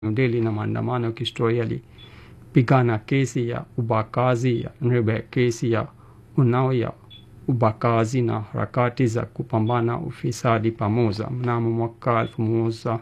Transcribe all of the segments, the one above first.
New Delhi na maandamano ya kihistoria yalipigana kesi ya ubakazi ya Nirbe, kesi ya Unnao ya ubakazi na harakati za kupambana ufisadi pamoja. Mnamo mwaka elfu moja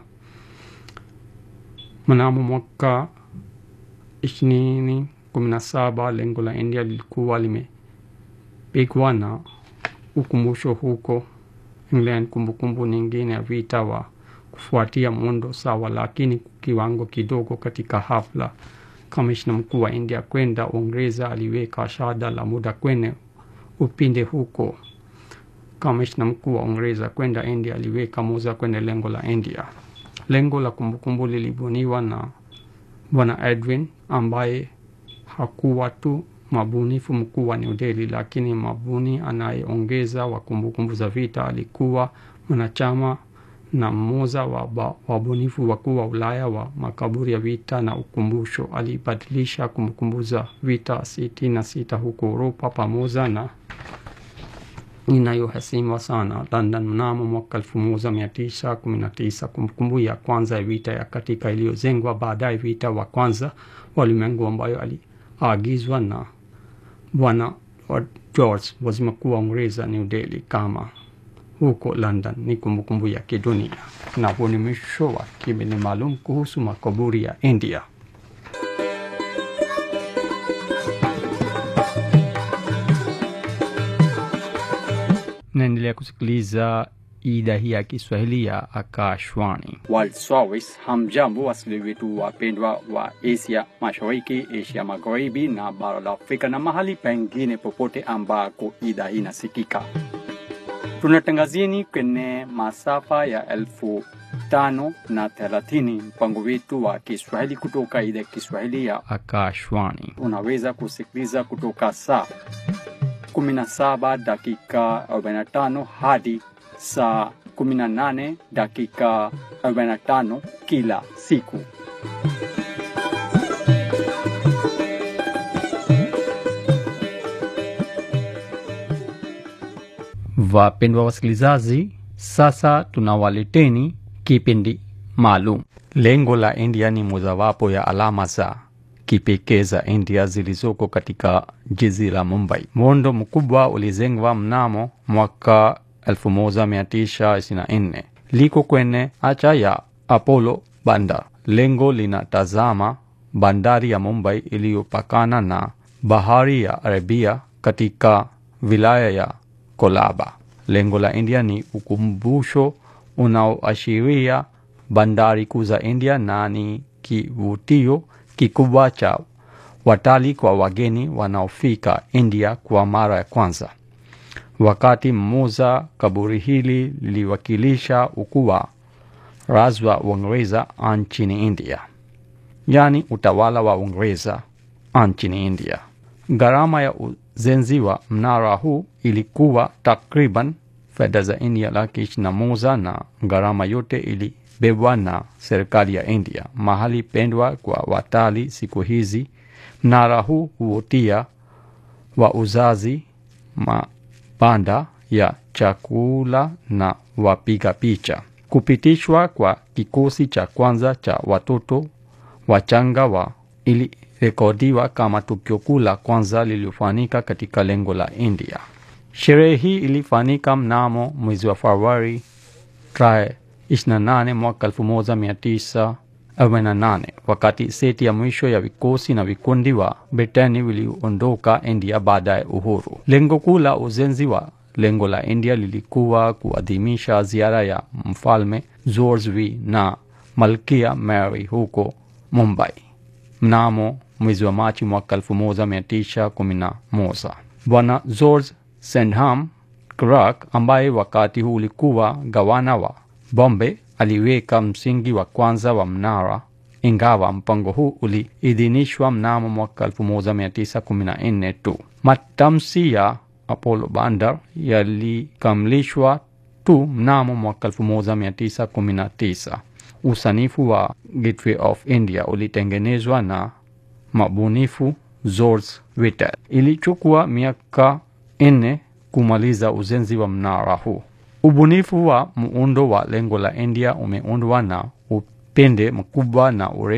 mnamo mwaka ishirini kumi na saba lengo la India lilikuwa limepigwa na ukumbusho huko England, kumbukumbu nyingine ya vita wa kufuatia muundo sawa, lakini kiwango kidogo. Katika hafla, kamishna mkuu wa India kwenda Uingereza aliweka shada la muda kwenye upinde huko. Kamishna mkuu wa Uingereza kwenda India aliweka moja kwenye lengo la India. Lengo la kumbukumbu lilibuniwa na Bwana Edwin ambaye hakuwa tu mabunifu mkuu wa New Delhi, lakini mabuni anayeongeza wa kumbukumbu za vita. Alikuwa mwanachama na mmoja wa wabunifu wakuu wa Ulaya wa makaburi ya vita na ukumbusho. Alibadilisha kumbukumbu za vita sitini na sita huko Uropa pamoja na inayoheshimiwa sana London mnamo mwaka elfu moja mia tisa kumi na tisa. Kumbukumbu ya kwanza ya vita ya katika iliyojengwa baadaye vita wa kwanza wa ulimwengu ambayo aliagizwa na Bwana George waziri mkuu wa Uingereza New Delhi kama huko London ni kumbukumbu ya kidunia. Na huu ni mwisho wa kipindi maalum kuhusu makaburi ya India. Naendelea kusikiliza idhaa hii ya Kiswahili ya Akashwani World Service. Hamjambo wasikilizaji wetu wapendwa wa Asia Mashariki, Asia Magharibi na bara la Afrika na mahali pengine popote ambako idhaa hii inasikika. Tunatangazieni kwenye masafa ya elfu tano na thelathini mpango wetu wa Kiswahili kutoka idhaa ya Kiswahili ya Akashwani. unaweza kusikiliza kutoka saa 17 dakika 45 hadi saa 18 dakika 45 kila siku. Wapendwa wasikilizaji, sasa tunawaleteni kipindi maalum. Lengo la India ni mojawapo ya alama za kipekee za India zilizoko katika jiji la Mumbai. Muundo mkubwa ulijengwa mnamo mwaka 1924 liko kwenye acha ya Apollo Bandar. Lengo linatazama bandari ya Mumbai iliyopakana na bahari ya Arabia katika wilaya ya Kolaba. Lengo la India ni ukumbusho unaoashiria bandari kuu za India na ni kivutio kikubwa cha watalii kwa wageni wanaofika India kwa mara ya kwanza. Wakati mmoja kaburi hili liliwakilisha ukuu wa razi wa Uingereza nchini India, yaani utawala wa Uingereza nchini India. Gharama ya ujenzi wa mnara huu ilikuwa takriban fedha za India laki ishirini na moja na gharama yote ilibebwa na serikali ya India. Mahali pendwa kwa watalii siku hizi, mnara huu huvutia wauzaji, mabanda ya chakula na wapiga picha. Kupitishwa kwa kikosi cha kwanza cha watoto wachanga wa ilirekodiwa kama tukio kuu la kwanza lililofanyika katika lengo la India. Sherehe hii ilifanyika mnamo mwezi wa Februari tarehe 28 mwaka 1948 wakati seti ya mwisho ya vikosi na vikundi wa Britani viliondoka India baada ya uhuru. Lengo kuu la ujenzi wa lengo la India lilikuwa kuadhimisha ziara ya mfalme George V na malkia Mary huko Mumbai mnamo mwezi wa Machi mwaka 1911. Bwana George Sandham Clark ambaye wakati huu ulikuwa gavana wa Bombay aliweka msingi wa kwanza wa mnara, ingawa mpango huu uliidhinishwa mnamo mwaka 1914 tu. Matamshi ya Apollo Bandar yalikamilishwa tu mnamo mwaka 1919. Usanifu wa Gateway of India ulitengenezwa na mabunifu George Whitel. Ilichukua miaka nne kumaliza ujenzi wa mnara huu. Ubunifu wa muundo wa lengo la India umeundwa na pinde mkubwa na urefu